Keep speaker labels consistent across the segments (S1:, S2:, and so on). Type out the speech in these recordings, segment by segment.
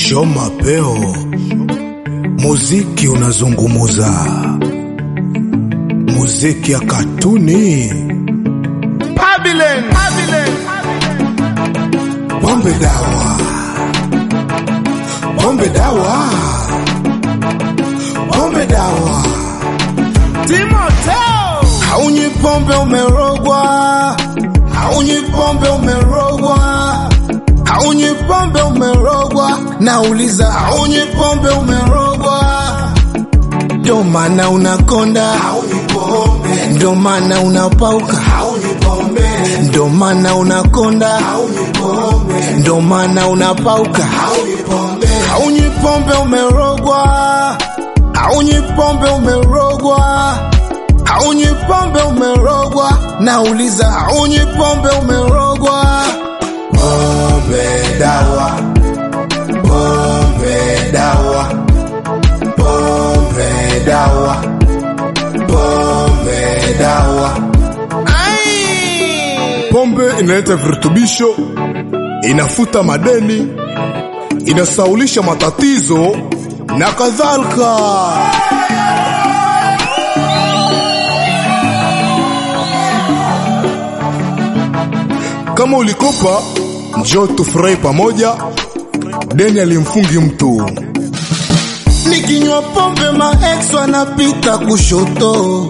S1: Shoma Peo, muziki unazungumuza, muziki ya katuni.
S2: Babylon, Babylon,
S1: Pombe dawa, pombe dawa, pombe dawa.
S2: Timoteo,
S1: Haunywi pombe umerogwa, haunywi pombe umerogwa, haunywi pombe umerogwa. Nauliza, haunywi pombe umerogwa? Ndo maana unakonda, haunywi pombe. Ndo maana unapauka, haunywi pombe. Ndo maana unakonda, haunywi pombe. Ndo maana unapauka, haunywi pombe. Haunywi pombe umerogwa, haunywi pombe umerogwa haunywi pombe umerogwa, nauliza haunywi pombe umerogwa? Pombe dawa, pombe dawa, pombe dawa, pombe dawa.
S2: Ai!
S1: Pombe inaleta virutubisho, inafuta madeni, inasaulisha matatizo na kadhalika. Kama ulikopa, njoo tufurahi pamoja. Deni alimfungi mtu. Nikinywa pombe maex wanapita kushoto,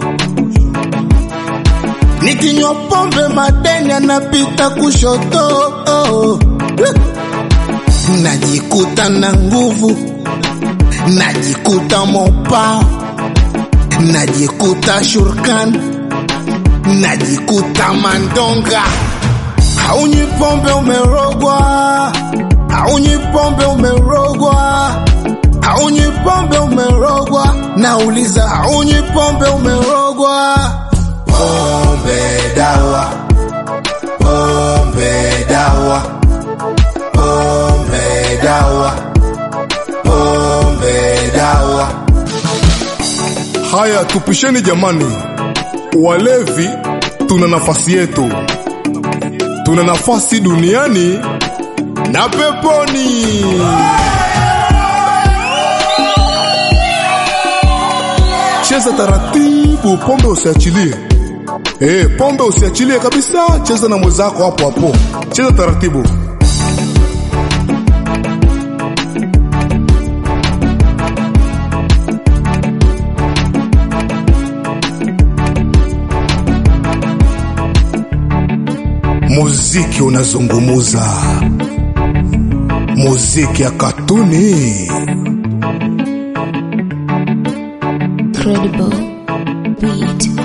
S1: nikinywa pombe madeni anapita kushoto. Najikuta na nguvu, najikuta mopao, najikuta shurkan, najikuta mandonga. Haunywi pombe umerogwa, haunywi pombe umerogwa, haunywi pombe umerogwa. Nauliza, haunywi pombe umerogwa? Pombe dawa, pombe dawa, pombe dawa, pombe dawa. Haya, tupisheni jamani, walevi tuna nafasi yetu tuna nafasi duniani na peponi. Cheza taratibu, pombe usiachilie. Eh, pombe usiachilie kabisa, cheza na mwenzako hapo hapo, cheza taratibu. Muziki unazungumuza, muziki ya katuni.
S3: Credible beat.